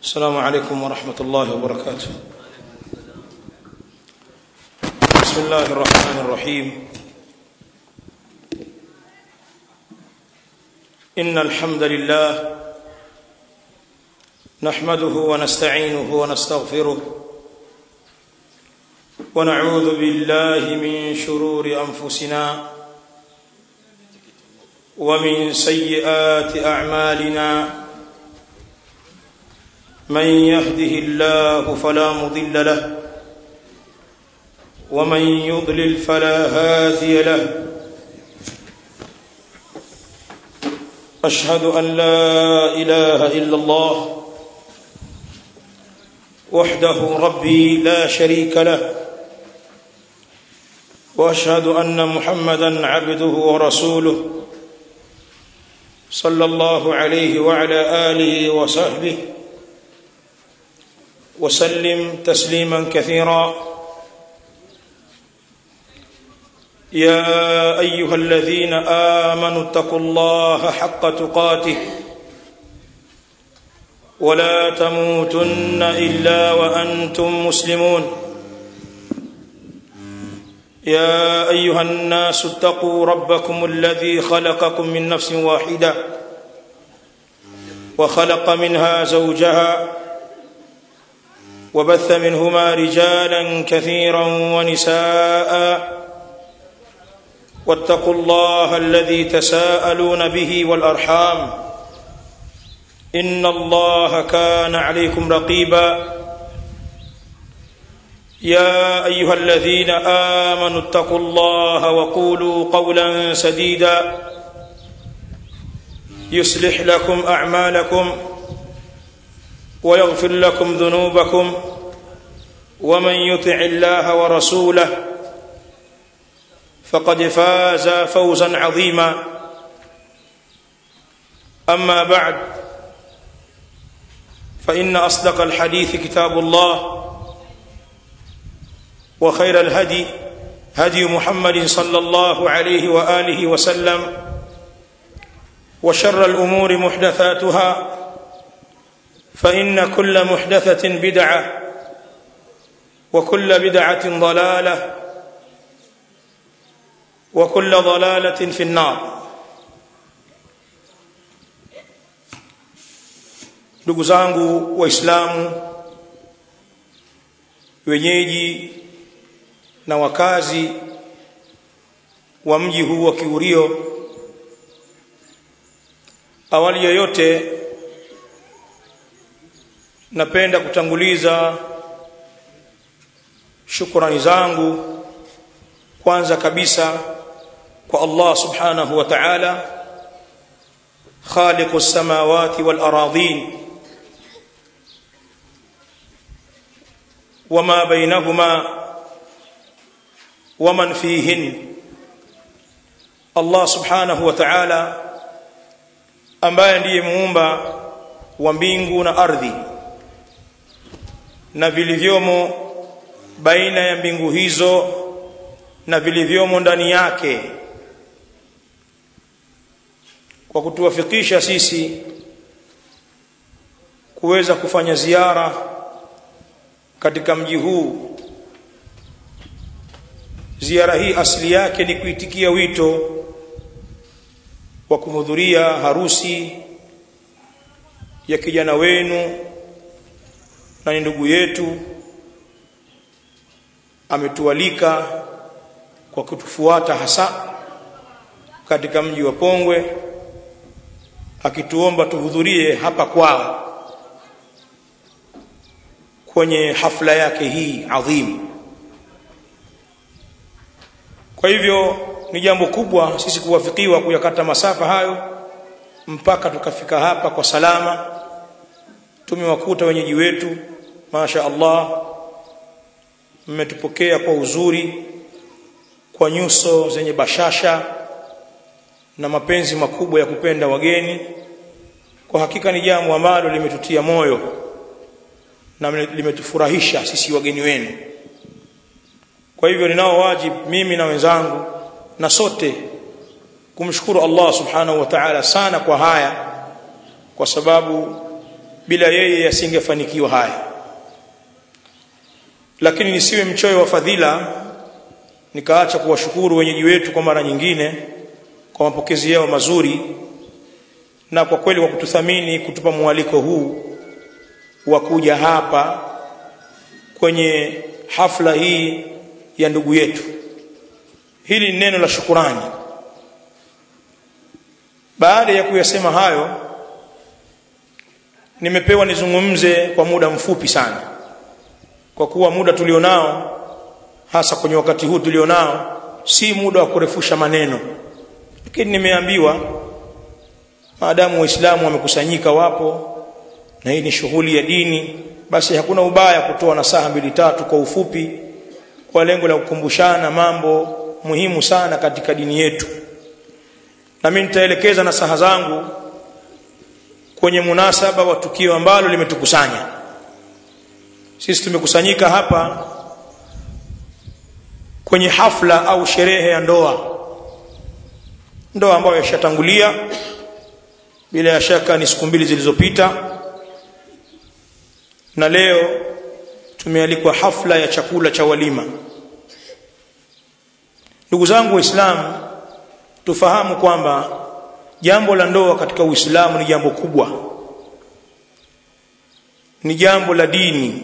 السلام عليكم ورحمة الله وبركاته بسم الله الرحمن الرحيم إن الحمد لله نحمده ونستعينه ونستغفره ونعوذ بالله من شرور أنفسنا ومن سيئات أعمالنا من يهده الله فلا مضل له ومن يضلل فلا هادي له أشهد أن لا إله إلا الله وحده ربي لا شريك له واشهد ان محمدا عبده ورسوله صلى الله عليه وعلى اله وصحبه وسلم تسليما كثيرا يا ايها الذين امنوا اتقوا الله حق تقاته ولا تموتن الا وانتم مسلمون يا ايها الناس اتقوا ربكم الذي خلقكم من نفس واحده وخلق منها زوجها وبث منهما رجالا كثيرا ونساء واتقوا الله الذي تساءلون به والارحام ان الله كان عليكم رقيبا يا ايها الذين امنوا اتقوا الله وقولوا قولا سديدا يصلح لكم اعمالكم ويغفر لكم ذنوبكم ومن يطع الله ورسوله فقد فاز فوزا عظيما اما بعد فان اصدق الحديث كتاب الله وخير الهدي هدي محمد صلى الله عليه واله وسلم وشر الامور محدثاتها فان كل محدثه بدعه وكل بدعه ضلاله وكل ضلاله في النار ndugu zangu waislamu wenyeji na wakazi wa mji huu wa Kiurio awali yoyote napenda kutanguliza shukrani zangu kwanza kabisa kwa Allah subhanahu wa ta'ala khaliqu samawati wal aradhin wama bainahuma waman fihin Allah subhanahu wa ta'ala ambaye ndiye muumba wa mbingu na ardhi na vilivyomo baina ya mbingu hizo na vilivyomo ndani yake kwa kutuwafikisha sisi kuweza kufanya ziara katika mji huu ziara hii asili yake ni kuitikia wito wa kuhudhuria harusi ya kijana wenu na ni ndugu yetu ametualika kwa kutufuata hasa katika mji wa Pongwe akituomba tuhudhurie hapa kwao kwenye hafla yake hii adhimu kwa hivyo ni jambo kubwa sisi kuwafikiwa kuyakata masafa hayo mpaka tukafika hapa kwa salama tumewakuta wenyeji wetu masha Allah mmetupokea kwa uzuri kwa nyuso zenye bashasha na mapenzi makubwa ya kupenda wageni kwa hakika ni jambo ambalo limetutia moyo na limetufurahisha sisi wageni wenu kwa hivyo ninao wajibu mimi na wenzangu na sote kumshukuru Allah subhanahu wa ta'ala sana kwa haya kwa sababu bila yeye yasingefanikiwa haya lakini nisiwe mchoyo wa fadhila nikaacha kuwashukuru wenyeji wetu kwa mara nyingine kwa mapokezi yao mazuri na kwa kweli kwa kututhamini kutupa mwaliko huu wa kuja hapa kwenye hafla hii ya ndugu yetu hili ni neno la shukurani baada ya kuyasema hayo nimepewa nizungumze kwa muda mfupi sana kwa kuwa muda tulionao hasa kwenye wakati huu tulionao si muda wa kurefusha maneno lakini nimeambiwa maadamu waislamu wamekusanyika wapo na hii ni shughuli ya dini basi hakuna ubaya kutoa nasaha mbili tatu kwa ufupi kwa lengo la kukumbushana mambo muhimu sana katika dini yetu na mimi nitaelekeza nasaha zangu kwenye munasaba wa tukio ambalo limetukusanya sisi tumekusanyika hapa kwenye hafla au sherehe ya ndoa ndoa ambayo yashatangulia bila ya shaka ni siku mbili zilizopita na leo tumealikwa hafla ya chakula cha walima ndugu zangu waislamu tufahamu kwamba jambo la ndoa katika uislamu ni jambo kubwa ni jambo la dini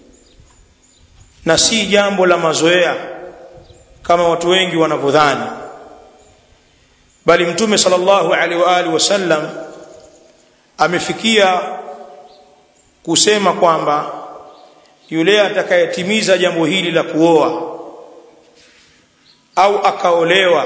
na si jambo la mazoea kama watu wengi wanavyodhani bali mtume sallallahu alaihi wa alihi wasallam amefikia kusema kwamba yule atakayetimiza jambo hili la kuoa au akaolewa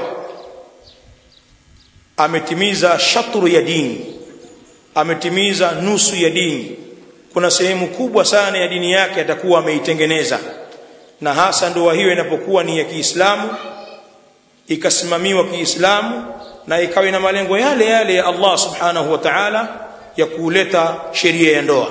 ametimiza shatru ya dini ametimiza nusu ya dini kuna sehemu kubwa sana ya dini yake atakuwa ameitengeneza na hasa ndoa hiyo inapokuwa ni ya Kiislamu ikasimamiwa Kiislamu na ikawa na malengo yale yale ya Allah subhanahu wa ta'ala ya kuleta sheria ya ndoa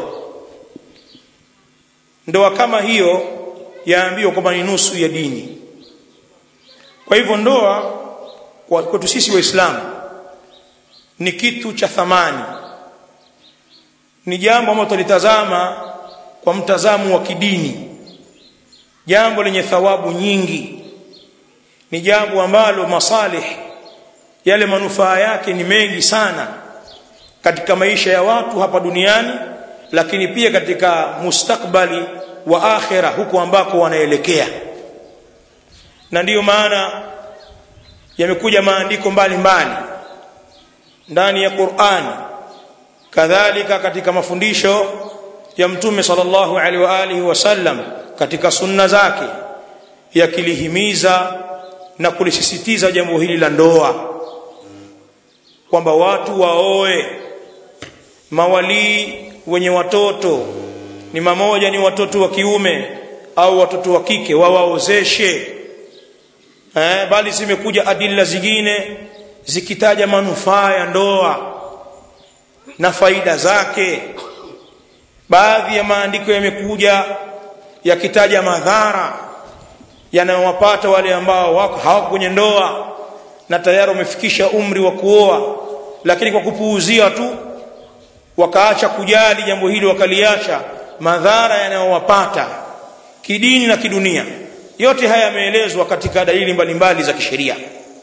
ndoa kama hiyo yaambiwa kwamba ni nusu ya dini kwa hivyo ndoa kwa kwetu sisi waislamu ni kitu cha thamani ni jambo ambalo tulitazama kwa mtazamo wa kidini jambo lenye thawabu nyingi ni jambo ambalo masalih yale manufaa yake ni mengi sana katika maisha ya watu hapa duniani lakini pia katika mustakbali wa akhira huko ambako wanaelekea na ndiyo maana yamekuja maandiko mbalimbali ndani ya Qur'ani kadhalika katika mafundisho ya mtume sallallahu alaihi wa alihi wasallam katika sunna zake yakilihimiza na kulisisitiza jambo hili la ndoa kwamba watu waoe mawalii wenye watoto ni mamoja ni watoto wa kiume au watoto wa kike wawaozeshe eh, bali zimekuja adila zingine zikitaja manufaa ya ndoa na faida zake baadhi ya maandiko yamekuja yakitaja madhara yanayowapata wale ambao wako hawako kwenye ndoa na tayari wamefikisha umri wa kuoa lakini kwa kupuuzia tu wakaacha kujali jambo hili wakaliacha madhara yanayowapata kidini na kidunia yote haya yameelezwa katika dalili mbalimbali za kisheria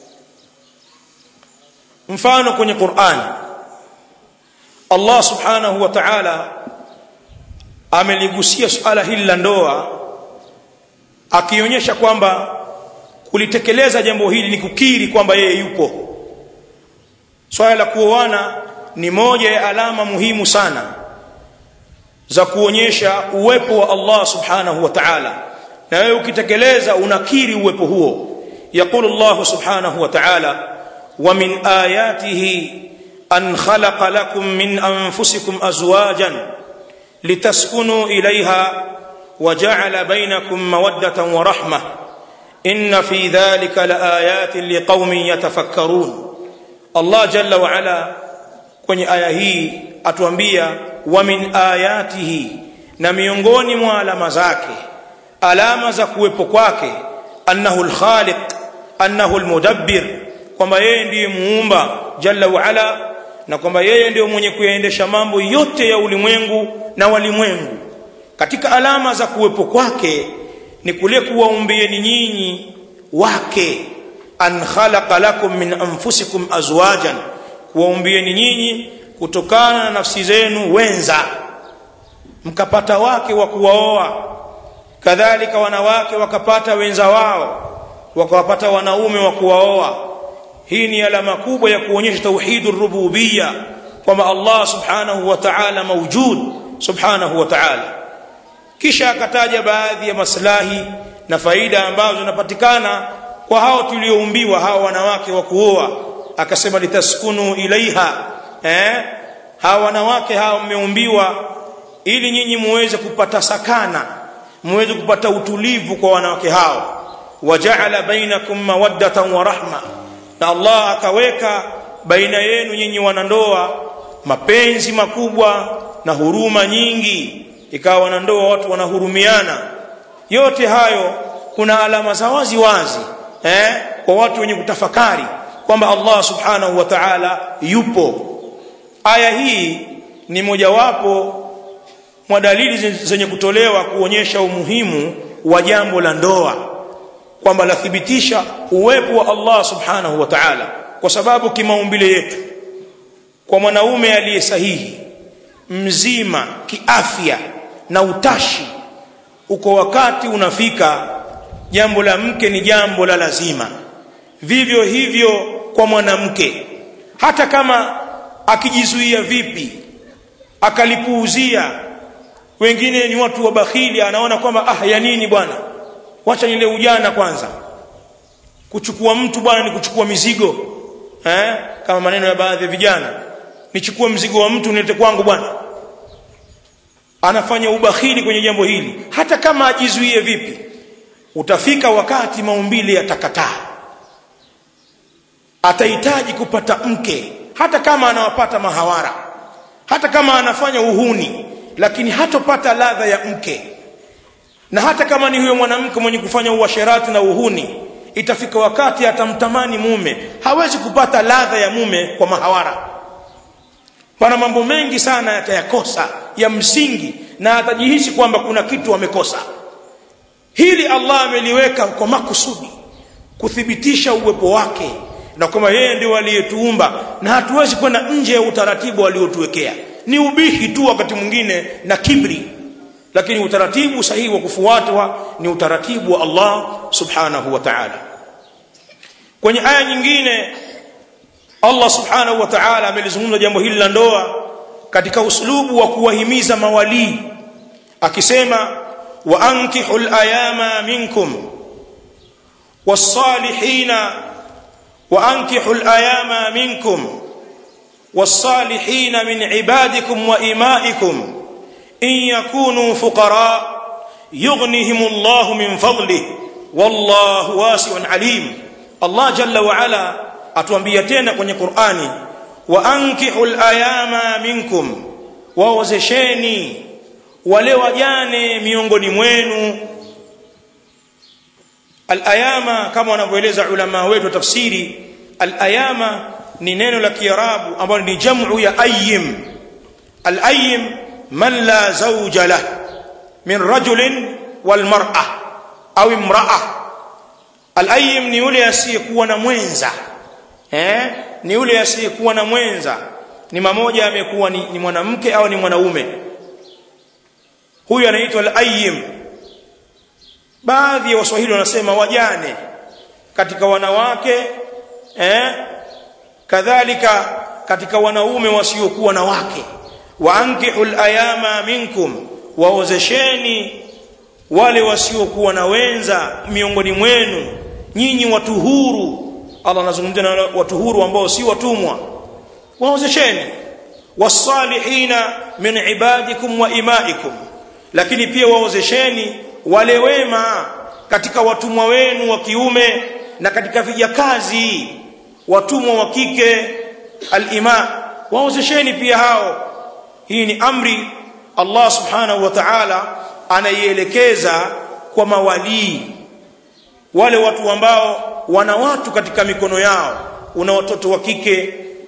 mfano kwenye Qur'an Allah subhanahu wa ta'ala ameligusia suala hili la ndoa akionyesha kwamba kulitekeleza jambo hili ni kukiri kwamba yeye yupo swala la kuoana ni moja ya alama muhimu sana za kuonyesha uwepo wa Allah subhanahu wa ta'ala na wewe ukitekeleza unakiri uwepo huo yaqulu Allah subhanahu wa ta'ala wa min ayatihi an khalaqa lakum min anfusikum azwajan litaskunu ilayha وجعل بينكم موده ورحمه ان في ذلك لايات لقوم يتفكرون الله جل وعلا kwenye aya hii atuambia wa min ayatihi na miongoni mwa alama zake alama za kuwepo kwake annahu alkhaliq annahu almudabbir kwamba yeye ndiye muumba jalla wa ala na kwamba yeye ndio mwenye kuyaendesha mambo yote ya ulimwengu na walimwengu katika alama za kuwepo kwake ni kule kuwaumbieni nyinyi wake an khalaqa lakum min anfusikum azwajan kuwaumbieni nyinyi kutokana na nafsi zenu wenza mkapata wake wa kuwaoa kadhalika wanawake wakapata wenza wao wakawapata wanaume wa kuwaoa hii ni alama kubwa ya kuonyesha tauhidur rububiyya kwamba Allah subhanahu wa ta'ala mawjud subhanahu wa ta'ala kisha akataja baadhi ya maslahi na faida ambazo zinapatikana kwa hao tulioumbiwa hao wanawake wa kuoa akasema litaskunu ilaiha eh hao wanawake hao mmeumbiwa ili nyinyi muweze kupata sakana muweze kupata utulivu kwa wanawake hao waja'ala bainakum mawaddatan wa rahma na Allah akaweka baina yenu nyinyi wanandoa mapenzi makubwa na huruma nyingi ikawa wanandoa watu wanahurumiana yote hayo kuna alama za wazi wazi eh kwa watu wenye kutafakari kwamba Allah subhanahu wa ta'ala yupo aya hii ni mojawapo mwa dalili zenye kutolewa kuonyesha umuhimu wa jambo la ndoa kwamba lathibitisha uwepo wa Allah subhanahu wa ta'ala kwa sababu kimaumbile yetu kwa mwanaume aliye sahihi mzima kiafya na utashi uko wakati unafika jambo la mke ni jambo la lazima vivyo hivyo kwa mwanamke hata kama akijizuia vipi akalipuuzia wengine ni watu wa bakhili anaona kwamba ah ya nini bwana wacha nile ujana kwanza kuchukua mtu bwana ni kuchukua mizigo eh kama maneno ya baadhi ya vijana nichukue mzigo wa mtu nilete kwangu bwana anafanya ubakhili kwenye jambo hili hata kama ajizuie vipi utafika wakati maumbile yatakataa atahitaji kupata mke hata kama anawapata mahawara hata kama anafanya uhuni lakini hatopata ladha ya mke na hata kama ni huyo mwanamke mwenye kufanya uasherati na uhuni itafika wakati atamtamani mume hawezi kupata ladha ya mume kwa mahawara pana mambo mengi sana yatayakosa ya msingi na atajihisi kwamba kuna kitu amekosa hili Allah ameliweka kwa makusudi kuthibitisha uwepo wake na kwamba yeye ndio aliyetuumba na hatuwezi kwenda nje ya utaratibu aliotuwekea ni ubihi tu wakati mwingine na kibri lakini utaratibu sahihi wa kufuatwa ni utaratibu wa Allah subhanahu wa ta'ala kwenye aya nyingine Allah subhanahu wa ta'ala amelizungumza jambo hili la ndoa katika uslubu wa kuwahimiza mawalii akisema wa ankihul ayama minkum was-salihina wa ankihul ayama minkum was-salihina min ibadikum wa imaikum in yakunu fuqara yughnihimullahu min fadlihi wallahu wasi'un alim Allah jalla wa ala atuambia tena kwenye Qur'ani wa ankihul ayama minkum waozesheni wale wajane miongoni mwenu al-ayama kama wanavyoeleza ulama wetu wa tafsiri al-ayama ni neno la kiarabu ambalo ni jamu ya ayyim al-ayyim man la zawja lah min rajulin wal mar'a au imra'a al-ayyim ni yule asiyekuwa na mwenza eh ni yule asiyekuwa na mwenza ni mamoja amekuwa ni, ni mwanamke au ni mwanaume huyu anaitwa al-ayyim baadhi ya waswahili wanasema wajane katika wanawake eh kadhalika katika wanaume wasiokuwa na wake waankihul ayama minkum waozesheni wale wasiokuwa na wenza miongoni mwenu nyinyi watu huru Allah anazungumzia na watu huru ambao si watumwa waozesheni wasalihina min ibadikum wa imaikum lakini pia waozesheni wale wema katika watumwa wenu wa kiume na katika vijakazi watumwa wa kike alima waozesheni pia hao hii ni amri Allah subhanahu wa ta'ala anaielekeza kwa mawalii wale watu ambao wana watu katika mikono yao una watoto wa kike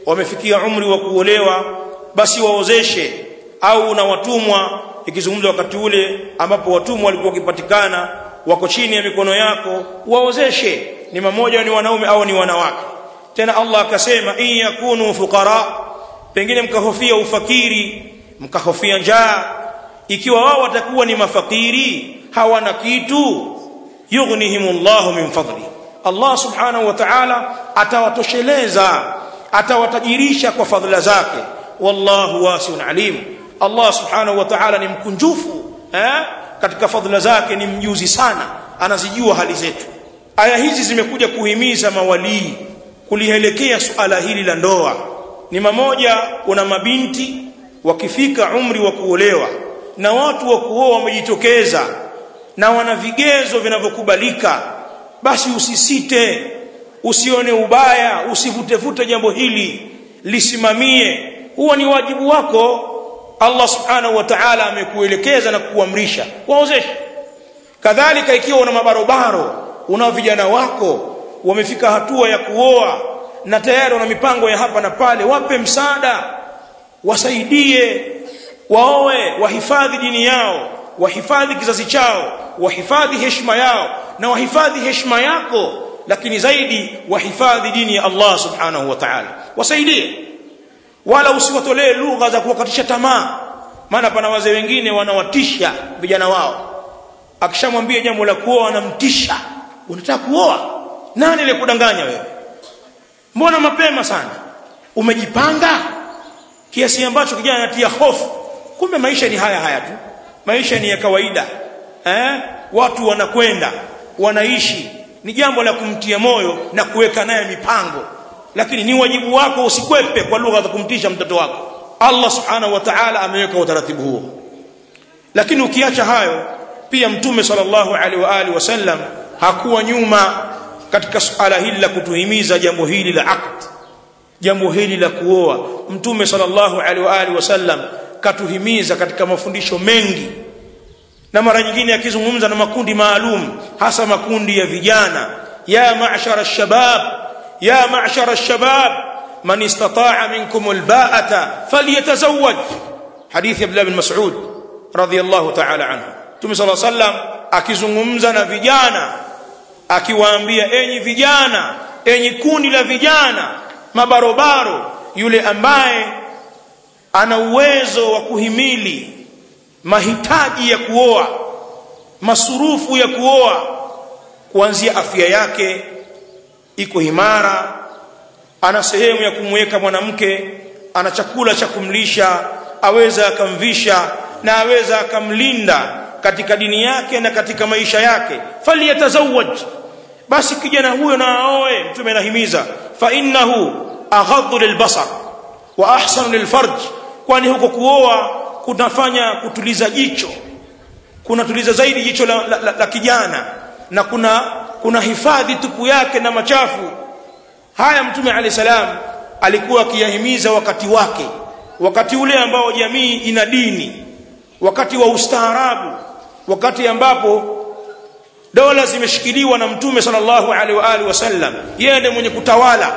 wamefikia umri wa kuolewa basi waozeshe au na watumwa ikizungumzwa wakati ule ambapo watumwa walikuwa wakipatikana wako chini ya mikono yako waozeshe ni mamoja ni wanaume au ni wanawake tena Allah akasema in yakunu fuqara pengine mkahofia ufakiri mkahofia njaa ikiwa wao watakuwa ni mafakiri hawana kitu yughnihimullahu min fadli Allah subhanahu wa ta'ala atawatosheleza atawatajirisha kwa fadhila zake wallahu wasiun alim Allah subhanahu wa ta'ala ni mkunjufu eh katika fadhila zake ni mjuzi sana anazijua hali zetu aya hizi zimekuja kuhimiza mawalii kulielekea suala hili la ndoa ni mamoja kuna mabinti wakifika umri wa kuolewa na watu wa kuoa wamejitokeza na wana vigezo vinavyokubalika basi usisite usione ubaya usivutevute jambo hili lisimamie huwa ni wajibu wako Allah subhanahu wa ta'ala amekuelekeza na kukuamrisha waozeshe kadhalika ikiwa una mabarobaro una vijana wako wamefika hatua ya kuoa na tayari wana mipango ya hapa na pale wape msaada wasaidie waoe wahifadhi dini yao wahifadhi kizazi chao wahifadhi heshima yao na wahifadhi heshima yako lakini zaidi wahifadhi dini ya Allah subhanahu wa ta'ala wasaidie wala usiwatolee lugha za kuwakatisha tamaa maana pana wazee wengine wanawatisha vijana wao akishamwambia jambo la kuoa anamtisha unataka kuoa nani alikudanganya wewe mbona mapema sana umejipanga kiasi ambacho kijana anatia hofu kumbe maisha ni haya haya tu maisha ni ya kawaida eh watu wanakwenda wanaishi ni jambo la kumtia moyo na kuweka naye mipango lakini ni wajibu wako usikwepe kwa lugha za kumtisha mtoto wako Allah subhanahu wa ta'ala ameweka utaratibu huo lakini ukiacha hayo pia mtume sallallahu alaihi wa alihi wasallam hakuwa nyuma katika suala hili la kutuhimiza jambo hili la aqd jambo hili la kuoa mtume sallallahu alaihi wa alihi wasallam katuhimiza katika mafundisho mengi na mara nyingine akizungumza na makundi maalum hasa makundi ya vijana ya ma'shara shabab ya ma'shara shabab man istata'a minkum alba'ata falyatazawwaj hadithi Abdullah bin Mas'ud radiyallahu ta'ala anhu Mtume صلى الله عليه وسلم akizungumza na vijana akiwaambia enyi vijana enyi kundi la vijana mabarobaro yule ambaye ana uwezo wa kuhimili mahitaji ya kuoa masurufu ya kuoa kuanzia afya yake iko imara ana sehemu ya kumweka mwanamke ana chakula cha kumlisha aweza akamvisha na aweza akamlinda katika dini yake na katika maisha yake faliyatazawaj basi kijana huyo na aoe mtume anahimiza fa innahu aghaddu lilbasar wa ahsanu lilfarj kwani huko kuoa kunafanya kutuliza jicho kunatuliza zaidi jicho la, la, la, la kijana na kuna kuna hifadhi tupu yake na machafu haya mtume alayhi salam alikuwa akiyahimiza wakati wake wakati ule ambao jamii ina dini wakati wa ustaarabu wakati ambapo dola zimeshikiliwa na mtume sallallahu alaihi wa alihi wasallam yeye ndiye mwenye kutawala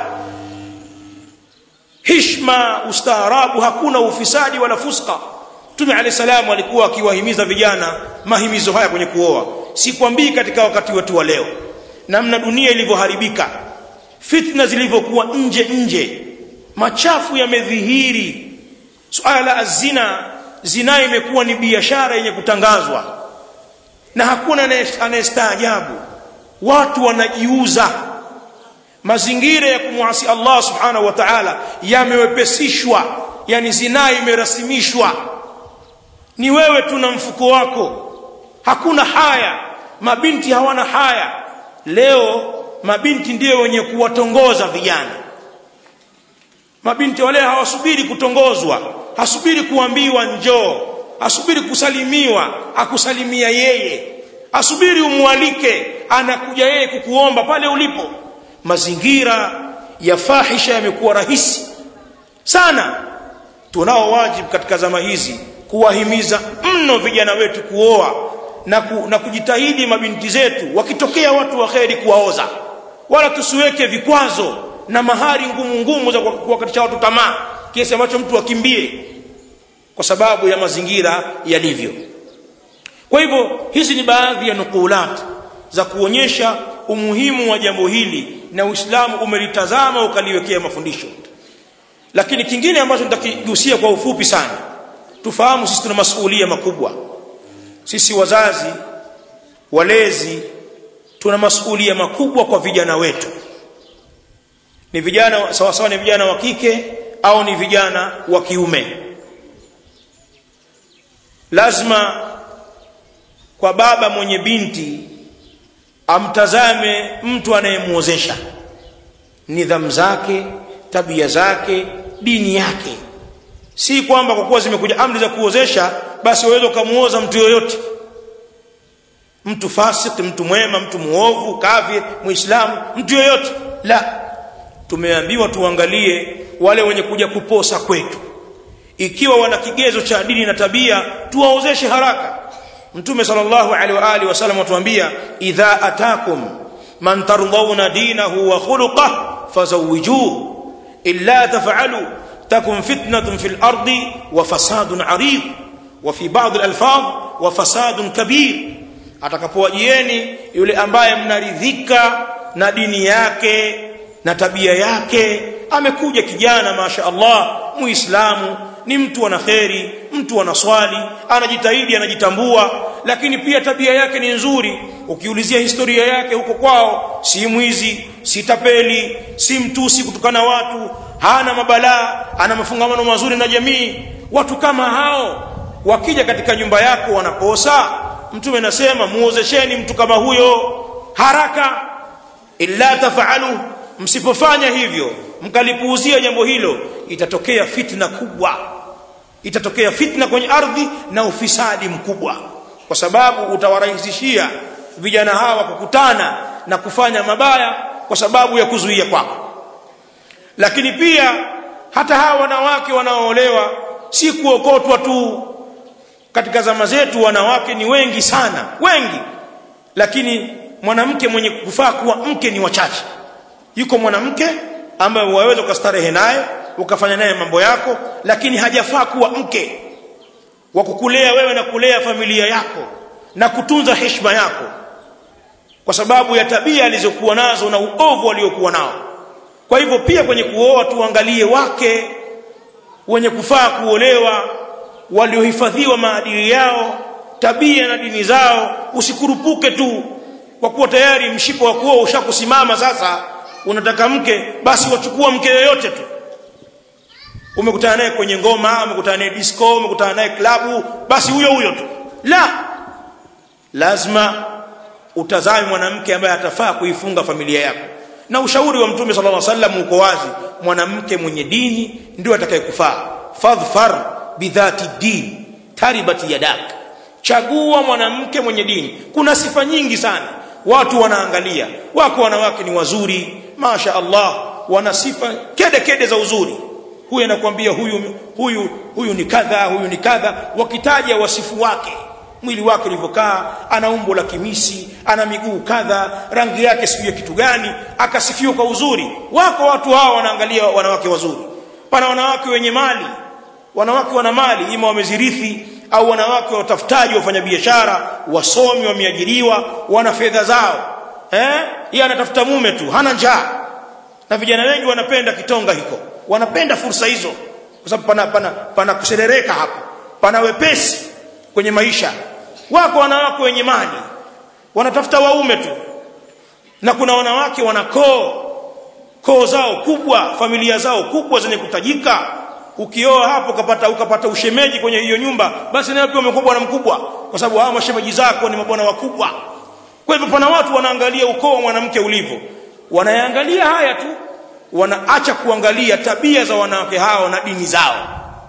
hishma ustaarabu hakuna ufisadi wala fuska mtume alayhi salamu alikuwa akiwahimiza vijana mahimizo haya kwenye kuoa sikwambii katika wakati wetu wa leo namna dunia ilivyoharibika fitna zilivyokuwa nje nje machafu yamedhihiri suala la azina zina imekuwa ni biashara yenye kutangazwa na hakuna anayestaajabu watu wanajiuza mazingira ya kumwasi Allah subhanahu wa ta'ala yamewepesishwa yani zinaa imerasimishwa ni wewe tu na mfuko wako hakuna haya mabinti hawana haya leo mabinti ndio wenye kuwatongoza vijana mabinti wale hawasubiri kutongozwa hasubiri kuambiwa njoo asubiri kusalimiwa akusalimia yeye asubiri umwalike anakuja yeye kukuomba pale ulipo mazingira ya fahisha yamekuwa rahisi sana tunao wajibu katika zama hizi kuwahimiza mno vijana wetu kuoa na, ku, na kujitahidi mabinti zetu wakitokea watu wa kheri kuwaoza wala tusiweke vikwazo na mahari ngumu ngumu za kuwakatisha watu tamaa kiasi ambacho mtu akimbie kwa sababu ya mazingira yalivyo kwa hivyo hizi ni baadhi ya nukulat za kuonyesha umuhimu wa jambo hili na Uislamu umelitazama ukaliwekea mafundisho lakini kingine ambacho nitakigusia kwa ufupi sana tufahamu sisi tuna masuhulia makubwa sisi wazazi walezi tuna masuhulia makubwa kwa vijana wetu ni vijana sawa sawa ni vijana wa kike au ni vijana wa kiume lazima kwa baba mwenye binti amtazame mtu anayemuozesha nidhamu zake tabia zake dini yake si kwamba kwa kuwa zimekuja amri za kuozesha basi waweza kumuoza mtu yoyote mtu fasik mtu mwema mtu muovu kafir muislamu mtu yoyote la tumeambiwa tuangalie wale wenye kuja kuposa kwetu ikiwa wana kigezo cha dini na tabia tuwaozeshe haraka mtume sallallahu alaihi wa alihi wasallam atuambia idha atakum man tardawna dinahu wa khuluquhu fazawijuhu illa taf'alu takun fitnatun fil ardi wa fasadun arid wa fi ba'd al alfaz wa fasadun kabir atakapowajieni yule ambaye mnaridhika na dini yake na tabia yake amekuja kijana masha Allah muislamu ni mtu ana kheri mtu anaswali anajitahidi anajitambua lakini pia tabia yake ni nzuri ukiulizia historia yake huko kwao si mwizi si tapeli si mtusi kutukana watu hana mabalaa ana mafungamano mazuri na jamii watu kama hao wakija katika nyumba yako wanakosa mtume anasema muozesheni mtu kama huyo haraka illa tafalu msipofanya hivyo mkalipuuzia jambo hilo itatokea fitna kubwa itatokea fitna kwenye ardhi na ufisadi mkubwa kwa sababu utawarahisishia vijana hawa kukutana na kufanya mabaya kwa sababu ya kuzuia kwako lakini pia hata hawa wanawake wanaoolewa si kuokotwa tu katika zama zetu wanawake ni wengi sana wengi lakini mwanamke mwenye kufaa kuwa mke ni wachache yuko mwanamke ambaye waweza ukastarehe naye ukafanya naye mambo yako lakini hajafaa kuwa mke wa kukulea wewe na kulea familia yako na kutunza heshima yako kwa sababu ya tabia alizokuwa nazo na uovu aliokuwa nao kwa hivyo pia kwenye kuoa tuangalie wake wenye kufaa kuolewa waliohifadhiwa maadili yao tabia na dini zao usikurupuke tu kwa kuwa tayari mshipo wa kuoa ushakusimama sasa unataka mke basi wachukua mke yoyote tu umekutana naye kwenye ngoma umekutana naye disco umekutana naye klabu basi huyo huyo tu la lazima utazame mwanamke ambaye atafaa kuifunga familia yako na ushauri wa mtume sallallahu alaihi wasallam uko wazi mwanamke mwenye dini ndio atakayekufaa fadhfar bidhati din taribati yadak chagua mwanamke mwenye dini kuna sifa nyingi sana watu wanaangalia wako wanawake ni wazuri masha Allah wana sifa kede kede za uzuri huyu anakuambia huyu huyu huyu ni kadha huyu ni kadha wakitaja wasifu wake mwili wake ulivyokaa ana umbo la kimisi ana miguu kadha rangi yake sijui kitu gani akasifiwa kwa uzuri wako watu hao wanaangalia wanawake wazuri pana wanawake wenye mali wanawake wana mali ima wamezirithi au wanawake watafutaji wafanya biashara wasomi wameajiriwa wana fedha zao eh yeye anatafuta mume tu hana njaa na vijana wengi wanapenda kitonga hiko wanapenda fursa hizo kwa sababu pana pana pana kuserereka hapo pana wepesi kwenye maisha wako wanawake wenye mali wanatafuta waume tu na kuna wanawake wanakoo koo zao kubwa familia zao kubwa zenye kutajika ukioa hapo ukapata ukapata ushemeji kwenye hiyo nyumba basi nayo pia umekuwa bwana mkubwa kwa sababu hao mashemeji zako ni mabwana wakubwa kwa hivyo pana watu wanaangalia ukoo wa mwanamke ulivyo wanaangalia haya tu wanaacha kuangalia tabia za wanawake hao na dini zao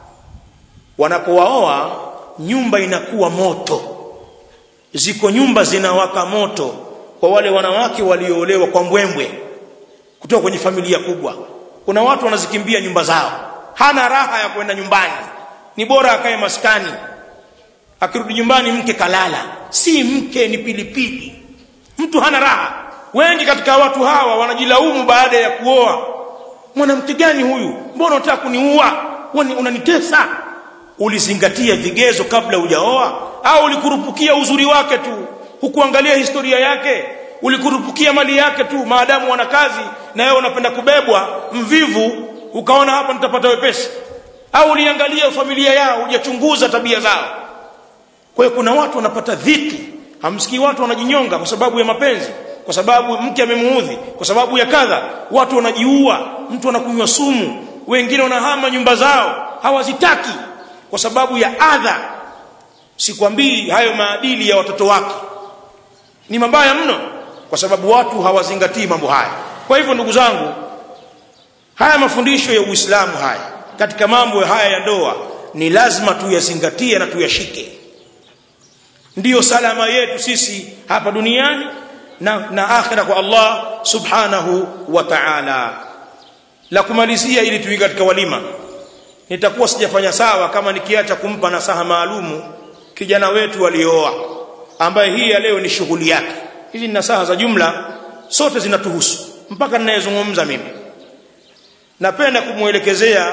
wanapowaoa nyumba inakuwa moto ziko nyumba zinawaka moto kwa wale wanawake walioolewa kwa mbwembwe kutoka kwenye familia kubwa kuna watu wanazikimbia nyumba zao hana raha ya kwenda nyumbani ni bora akae maskani akirudi nyumbani mke kalala si mke ni pilipili mtu hana raha wengi katika watu hawa wanajilaumu baada ya kuoa mwanamke gani huyu mbona unataka kuniua unanitesa ulizingatia vigezo kabla hujaoa au ulikurupukia uzuri wake tu hukuangalia historia yake ulikurupukia mali yake tu maadamu wana kazi na wewe unapenda kubebwa mvivu ukaona hapa nitapata wepesi au uliangalia familia yao hujachunguza tabia zao kwa hiyo kuna watu wanapata dhiki hamsikii watu wanajinyonga kwa sababu ya mapenzi kwa sababu mke amemuudhi kwa sababu ya kadha watu wanajiua mtu anakunywa sumu wengine wanahama nyumba zao hawazitaki kwa sababu ya adha sikwambii hayo maadili ya watoto wake ni mabaya mno kwa sababu watu hawazingatii mambo haya kwa hivyo ndugu zangu haya mafundisho ya Uislamu haya katika mambo haya ya ndoa ni lazima tuyazingatie na tuyashike ndiyo salama yetu sisi hapa duniani na, na akhira kwa Allah subhanahu wa ta'ala la kumalizia ili tuingie katika walima nitakuwa sijafanya sawa kama nikiacha kumpa nasaha maalumu kijana wetu aliyooa ambaye hii ya leo ni shughuli yake hizi ni nasaha za jumla sote zinatuhusu mpaka ninayezungumza mimi napenda kumwelekezea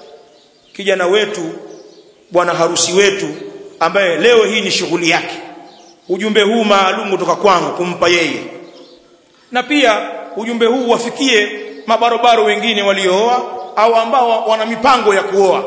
kijana wetu bwana harusi wetu ambaye leo hii ni shughuli yake ujumbe huu maalum kutoka kwangu kumpa yeye na pia ujumbe huu wafikie mabarobaro wengine waliooa au ambao wana mipango ya kuoa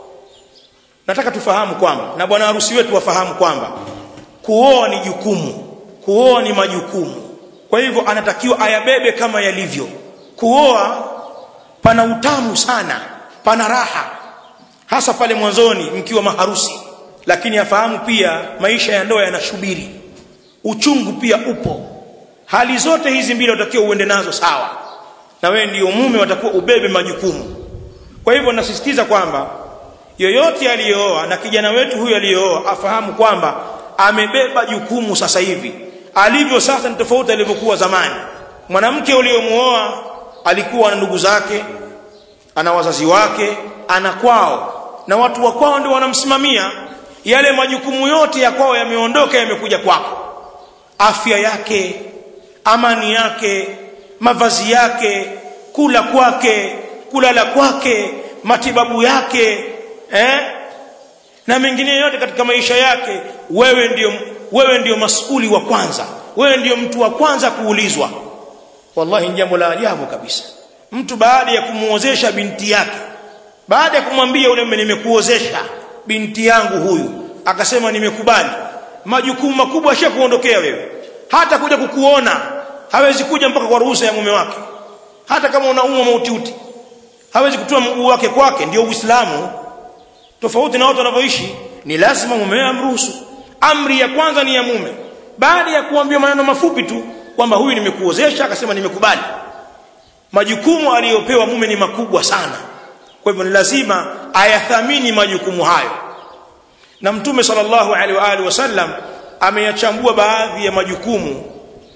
nataka tufahamu kwamba na bwana harusi wetu wafahamu kwamba kuoa ni jukumu kuoa ni majukumu kwa hivyo anatakiwa ayabebe kama yalivyo kuoa pana utamu sana pana raha hasa pale mwanzoni mkiwa maharusi lakini afahamu pia maisha ya ndoa yanashubiri uchungu pia upo hali zote hizi mbili utakiwa uende nazo sawa na wewe ndiyo mume watakuwa ubebe majukumu kwa hivyo nasisitiza kwamba yoyote aliyooa na kijana wetu huyu aliyooa afahamu kwamba amebeba jukumu sasa hivi alivyo sasa ni tofauti alivyokuwa zamani mwanamke uliyomuoa alikuwa na ndugu zake ana wazazi wake ana kwao na watu wa kwao ndio wanamsimamia yale majukumu yote ya kwao yameondoka yamekuja kwako afya yake amani yake mavazi yake kula kwake kulala kwake matibabu yake eh? na mengine yote katika maisha yake wewe ndio wewe ndio masuli wa kwanza wewe ndio mtu wa kwanza kuulizwa wallahi ni jambo la ajabu kabisa mtu baada ya kumuozesha binti yake baada ya kumwambia yule nimekuozesha binti yangu huyu akasema nimekubali majukumu makubwa ashakuondokea wewe hata kuja kukuona hawezi kuja mpaka kwa ruhusa ya mume wake hata kama unaumwa mautiuti hawezi kutoa mguu wake kwake ndio uislamu tofauti na watu wanavyoishi ni lazima mume amruhusu amri ya kwanza ni ya mume baada ya kuambia maneno mafupi tu kwamba huyu nimekuozesha akasema nimekubali majukumu aliyopewa mume ni makubwa sana kwa hivyo ni lazima ayathamini majukumu hayo na mtume sallallahu alaihi wa alihi wasallam ameyachambua baadhi ya majukumu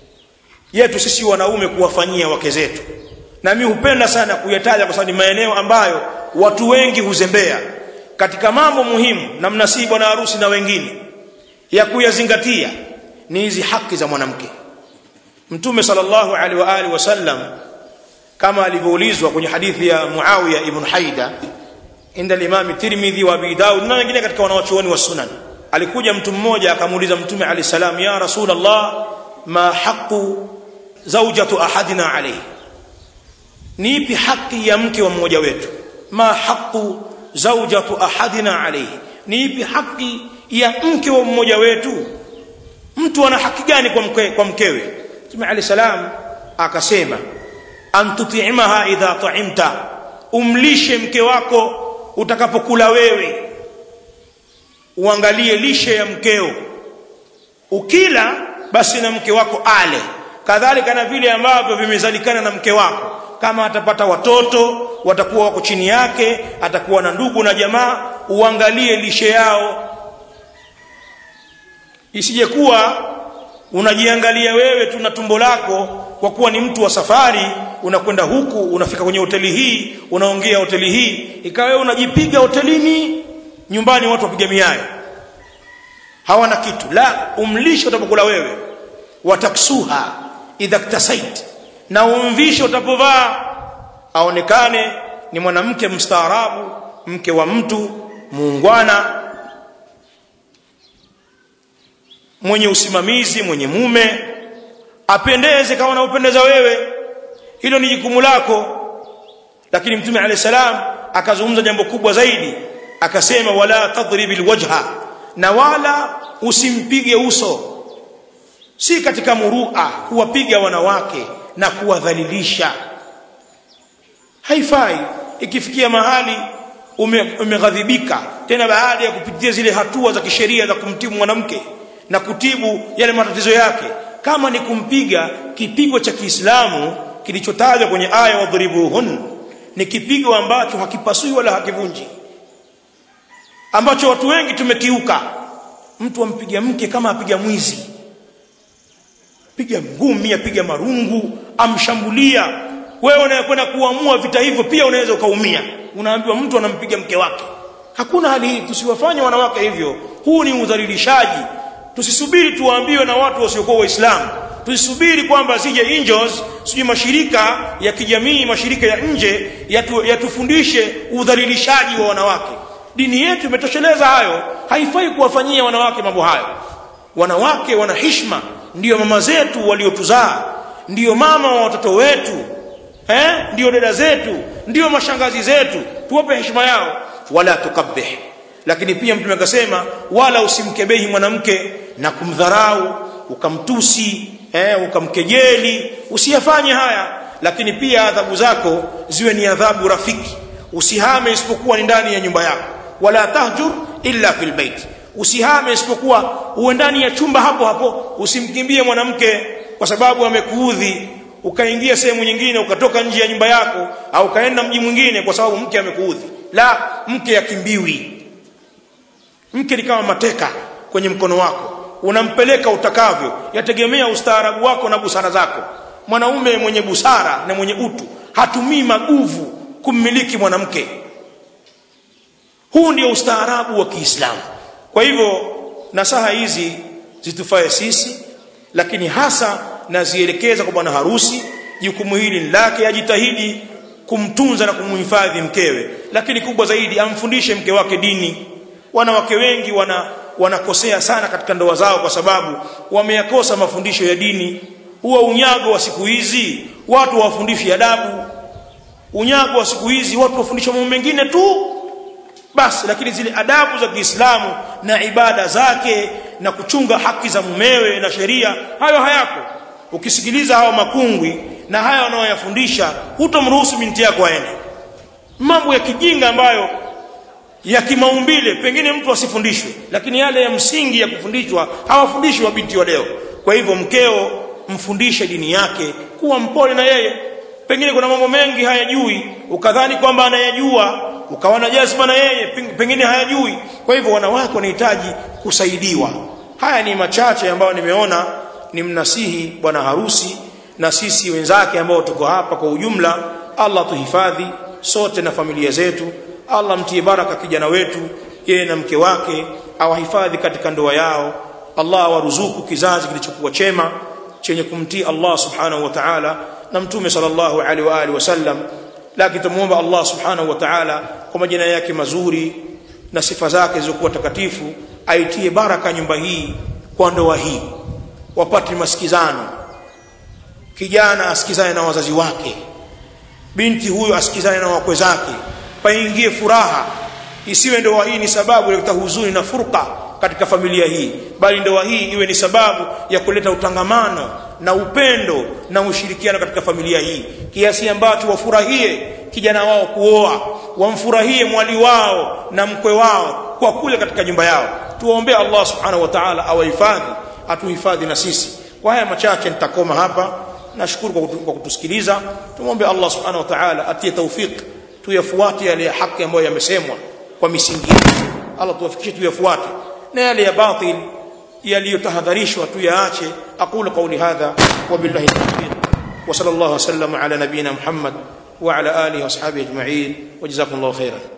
yetu sisi wanaume kuwafanyia wake zetu na mimi hupenda sana kuyataja kwa sababu ni maeneo ambayo watu wengi huzembea katika mambo muhimu na mnasihi bwana harusi na wengine ya kuyazingatia ni hizi haki za mwanamke mtume sallallahu alaihi wa alihi wasallam kama alivyoulizwa kwenye hadithi ya Muawiya ibn Haida inda al-Imam Tirmidhi wa Abi Daud na wengine katika wanawachuoni wa sunan alikuja mtu mmoja akamuuliza mtume alayhi salam ya rasulullah ma haqqu zawjatu ahadina alayhi ni ipi haki ya mke wa mmoja wetu ma haqqu zawjatu ahadina alayhi ni ipi haki ya mke wa mmoja wetu mtu ana haki gani kwa mke, kwa mkewe mtume alayhi salam akasema an tutimaha idha ta'imta umlishe mke wako utakapokula wewe uangalie lishe ya mkeo ukila basi na mke wako ale kadhalika na vile ambavyo vimezalikana na mke wako kama atapata watoto watakuwa wako chini yake atakuwa na ndugu na jamaa uangalie lishe yao isije kuwa unajiangalia wewe tu na tumbo lako kwa kuwa ni mtu wa safari unakwenda huku unafika kwenye hoteli hii unaongea hoteli hii ikawa wewe unajipiga hotelini nyumbani watu wapiga miayo hawana kitu la umlishe utapokula wewe wataksuha idha ktasait na umvishe utapovaa aonekane ni mwanamke mstaarabu mke wa mtu muungwana mwenye usimamizi mwenye mume apendeze kama unaupendeza wewe hilo ni jukumu lako lakini mtume alayhi salam akazungumza jambo kubwa zaidi akasema wala tadribil wajha na wala usimpige uso si katika murua kuwapiga wanawake na kuwadhalilisha haifai ikifikia mahali umeghadhibika ume tena baada ya kupitia zile hatua za kisheria za kumtibu mwanamke na kutibu yale matatizo yake kama ni kumpiga kipigo cha Kiislamu kilichotajwa kwenye aya wadhribuhun ni kipigo ambacho hakipasui wala hakivunji ambacho watu wengi tumekiuka mtu ampiga mke kama apiga mwizi piga ngumi apiga marungu amshambulia wewe unayekwenda kuamua vita hivyo pia unaweza ukaumia unaambiwa mtu anampiga mke wake hakuna hali hii tusiwafanye wanawake hivyo huu ni udhalilishaji tusisubiri tuambiwe na watu wasiokuwa waislamu tusisubiri kwamba sije angels sije mashirika ya kijamii mashirika ya nje yatu, yatufundishe udhalilishaji wa wanawake dini yetu imetosheleza hayo haifai kuwafanyia wanawake mambo hayo wanawake wana hishma ndiyo mama zetu waliotuzaa ndiyo mama wa watoto wetu eh ndiyo dada zetu ndiyo mashangazi zetu tuwape heshima yao wala tukabbih lakini pia mtume akasema wala usimkebehi mwanamke na kumdharau ukamtusi eh ukamkejeli usiyafanye haya lakini pia adhabu zako ziwe ni adhabu rafiki usihame isipokuwa ni ndani ya nyumba yako wala tahjur illa fil bait usihame isipokuwa uwe ndani ya chumba hapo hapo usimkimbie mwanamke kwa sababu amekuudhi ukaingia sehemu nyingine ukatoka nje ya nyumba yako au ukaenda mji mwingine kwa sababu mke amekuudhi la mke akimbiwi mke ni kama mateka kwenye mkono wako unampeleka utakavyo yategemea ustaarabu wako na busara zako mwanaume mwenye busara na mwenye utu hatumii maguvu kummiliki mwanamke huu ndio ustaarabu wa Kiislamu kwa hivyo nasaha hizi zitufae sisi lakini hasa nazielekeza kwa bwana harusi jukumu hili lake ajitahidi kumtunza na kumhifadhi mkewe lakini kubwa zaidi amfundishe mke wake dini wanawake wengi wana wanakosea sana katika ndoa zao kwa sababu wameyakosa mafundisho ya dini huwa unyago wa siku hizi watu wafundishi adabu unyago wa siku hizi watu wafundishwa mambo mengine tu basi lakini zile adabu za Kiislamu na ibada zake na kuchunga haki za mumewe na sheria hayo hayako ukisikiliza hao makungwi na haya wanaoyafundisha hutomruhusu binti yako aende mambo ya kijinga ambayo ya kimaumbile pengine mtu asifundishwe lakini yale ya msingi ya kufundishwa hawafundishwi wa binti wa leo kwa hivyo mkeo mfundishe dini yake kuwa mpole na yeye pengine kuna mambo mengi hayajui ukadhani kwamba anayajua ukawa na jazma na yeye pengine hayajui kwa hivyo wanawake wanahitaji kusaidiwa haya ni machache ambayo nimeona ni mnasihi bwana harusi na sisi wenzake ambao tuko hapa kwa ujumla Allah tuhifadhi sote na familia zetu Allah mtie baraka kijana wetu yeye na mke wake awahifadhi katika ndoa yao Allah awaruzuku kizazi kilichokuwa chema chenye kumtii Allah subhanahu wa ta'ala na mtume sallallahu alaihi wa alihi wasallam lakini tumuomba Allah subhanahu wa ta'ala kwa majina yake mazuri na sifa zake zilizokuwa takatifu aitie baraka nyumba hii kwa ndoa hii wapate masikizano kijana asikizane na wazazi wake binti huyo asikizane na wakwe zake paingie furaha isiwe ndoa hii ni sababu ya kuleta huzuni na furqa katika familia hii bali ndoa hii iwe ni sababu ya kuleta utangamano na upendo na ushirikiano katika familia hii kiasi ambacho wafurahie kijana wao kuoa wamfurahie mwali wao na mkwe wao kwa kule katika nyumba yao tuwaombee Allah subhanahu wa ta'ala awahifadhi atuhifadhi na sisi kwa haya machache nitakoma hapa nashukuru kwa kutusikiliza tumwombe Allah subhanahu wa ta'ala atie tawfik tuyafuate yale ya haki ambayo yamesemwa kwa misingi Allah tuwafikishe tuyafuate na yale ya batil yaliyotahadharishwa tuyaache aqulu qawli hadha wa billahi tawfiq wa sallallahu wasallam ala nabiyyina muhammad wa ala alihi wa ashabihi ajma'in wa jazakumullahu khairan